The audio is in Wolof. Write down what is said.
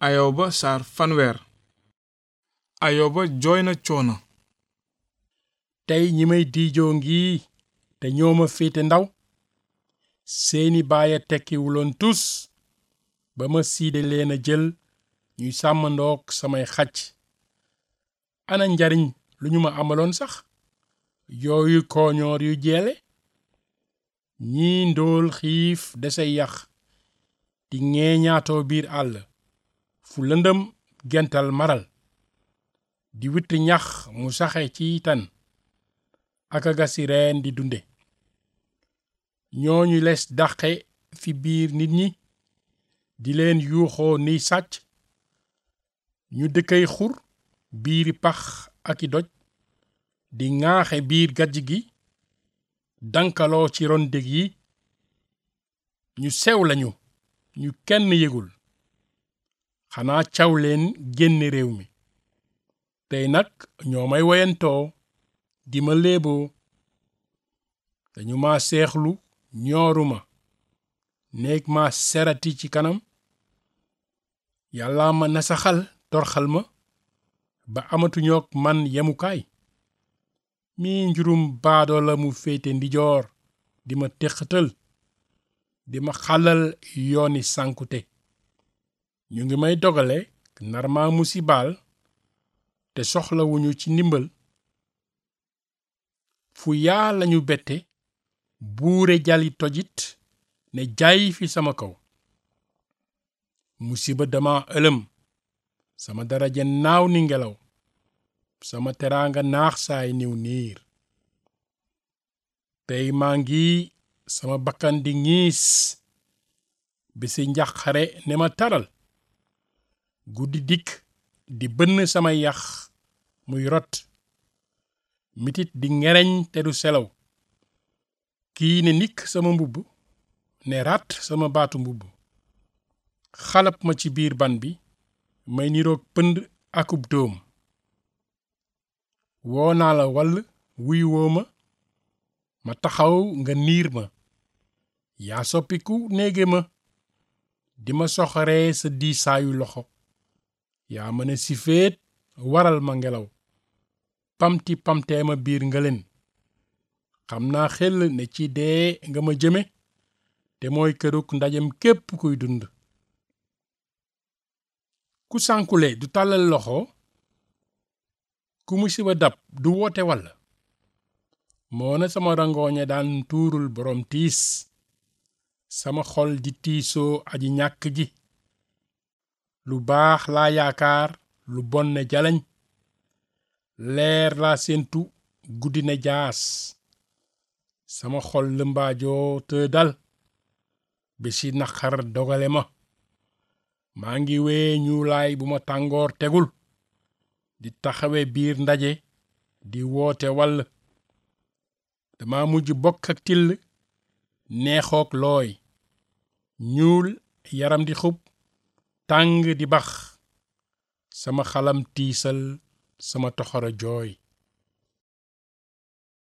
ayoba saar fanweer ayoba jooy na coono tey ñi may diijoo ngi te ñoo ma féete ndaw seeni baaya tekkiwuloon tus ba ma siide leen a jël ñuy sàmmandoog samay xaj ana njariñ lu ñu ma amaloon sax yooyu kooñoor yu jeele ñii ndóol xiif desey yax di ŋeeñaatoo biir àll fu lëndëm gental maral di witt ñax mu saxe ci tan ak a gasi reen di dunde ñooñu les dàqe fi biir nit ñi di leen yuuxoo niy sàcc ñu dëkkay xur biiri pax ak i doj di ŋaaxe biir gajj gi dankaloo ci ron dég yi ñu sew lañu ñu kenn yëgul xanaa caw leen génn réew mi tey nag ñoo may woyantoo di ma léeboo dañu ma seexlu ñooruma néeg ma serati ci kanam yàlla ma nasaxal torxal ma ba amatuñook man yemukaay mi njurum baadoo la mu féete ndijoor di ma téqatal di ma xalal yooni sànkute ñu ngi may dogale nar ma musibaal te soxlawuñu ci ndimbal fu yaa lañu bette buure jali tojit ne jaay fi sama kaw musiba dama ëlëm sama daraja naaw ni ngelaw sama teraanga naax saay niw niir tey maa ngi sama bakkan di ngiis bisi njàqare ne ma taral guddi dikk di bënn sama yax muy rot mitit di ngereñ te du selaw kii ne nikk sama mbubb ne rat sama baatu mbubb xalab ma ci biir ban bi may niroog pënd akub dóom woo naa la wall wuy woo ma ma taxaw nga niir ma yaa soppiku néege ma di ma soxoree sa diisaayu loxo yaa mën a sifeet waral ma ngelaw pamti pamtee ma biir ngëleen xam naa xel ne ci dee nga ma jëme te mooy këruk ndajem képp kuy dund ku sànkule du tàllal loxo ku musiba dab du woote walla moona sama rangooñe daan tuurul boroom tiis sama xol di tiisoo aji ñàkk ji lu baax laa yaakaar lu bon ne jalañ leer laa séentu guddi ne jaas sama xol lëmbaajoo te dal bési naqar dogale ma maa ngi wee ñuulaay bu ma tàngoor tegul di taxawe biir ndaje di woote wall dama mujj bokk ak till neexook looy ñuul yaram di xub tàng di bax sama xalam tiisal sama toxoro jooy